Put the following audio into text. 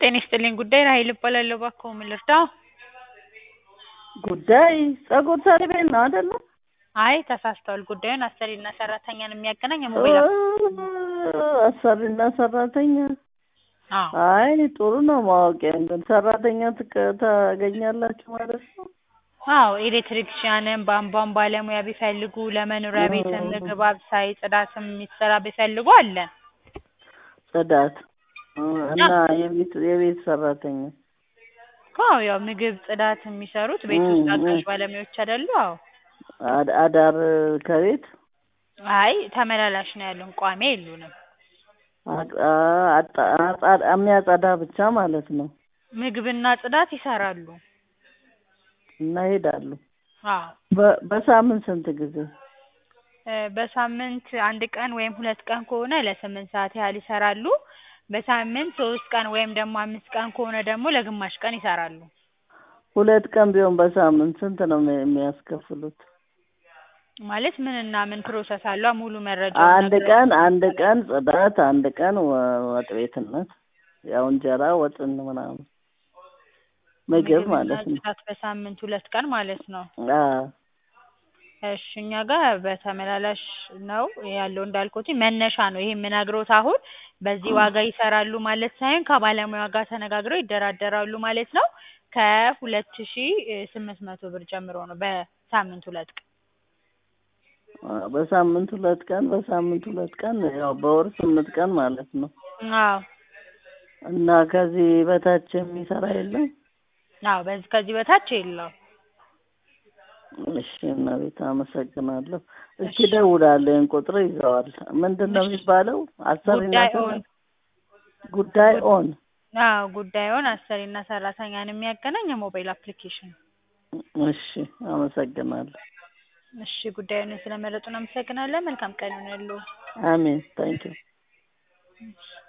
ጤና ይስጥልኝ ጉዳይ ራሔል እባላለሁ እባክዎ ምን ልርዳዎ? ጉዳይ ፀጉር ሰሪ ቤት ነው አይደለ? አይ ተሳስተዋል ጉዳዩን አሰሪና ሰራተኛን የሚያገናኝ የሞባይል አሰሪና ሰራተኛ አዎ አይ ጥሩ ነው ማወቂያ ግን ሰራተኛ ትቀ- ታገኛላችሁ ማለት ነው? አዎ ኤሌክትሪክሻንም ቧንቧም ባለሙያ ቢፈልጉ ለመኖሪያ ቤትም ምግብ አብሳይ ጽዳትም የሚሰራ ቢፈልጉ አለን ጽዳት እና የቤት የቤት ሰራተኛ አዎ ያው ምግብ ጽዳት የሚሰሩት ቤት ውስጥ አጋዥ ባለሙያዎች አይደሉ አዎ አድ- አዳር ከቤት አይ ተመላላሽ ነው ያሉን ቋሚ የሉንም አጥ- አጣ- አጣ- የሚያጸዳ ብቻ ማለት ነው ምግብና ጽዳት ይሰራሉ እና ይሄዳሉ አዎ በ- በሳምንት ስንት ጊዜ እ በሳምንት አንድ ቀን ወይም ሁለት ቀን ከሆነ ለስምንት ሰዓት ያህል ይሰራሉ በሳምንት ሶስት ቀን ወይም ደግሞ አምስት ቀን ከሆነ ደግሞ ለግማሽ ቀን ይሰራሉ ሁለት ቀን ቢሆን በሳምንት ስንት ነው የሚ- የሚያስከፍሉት? ማለት ምንና ምን ፕሮሰስ አሏ ሙሉ መረጃ አንድ ቀን አንድ ቀን ጽዳት አንድ ቀን ወ- ወጥ ቤትነት ያው እንጀራ ወጥን ምናምን ምግብ ማለት ነው ጽዳት በሳምንት ሁለት ቀን ማለት ነው አዎ እሺ እኛ ጋር በተመላላሽ ነው ያለው እንዳልኩት መነሻ ነው ይሄ የምነግሮት አሁን በዚህ ዋጋ ይሰራሉ ማለት ሳይሆን ከባለሙያ ጋር ተነጋግረው ይደራደራሉ ማለት ነው ከሁለት ሺህ ስምንት መቶ ብር ጀምሮ ነው በሳምንት ሁለት ቀን አ- በሳምንት ሁለት ቀን በሳምንት ሁለት ቀን ያው በወር ስምንት ቀን ማለት ነው አዎ እና ከዚህ በታች የሚሰራ የለም አዎ በዚህ ከዚህ በታች የለውም እሺ እመቤት አመሰግናለሁ እስኪ እደውላለሁ ይሄን ቁጥር ይዘዋል ምንድን ነው የሚባለው አሰሪና ጉዳይ ሰራ- ኦን ጉዳይ ኦን አዎ ጉዳዩን አሰሪና ሰራተኛን የሚያገናኝ የሞባይል አፕሊኬሽን እሺ አመሰግናለሁ እሺ ጉዳዩን ስለመረጡ እናመሰግናለን መልካም ቀን ይሁንልዎ አሜን ታንኪዩ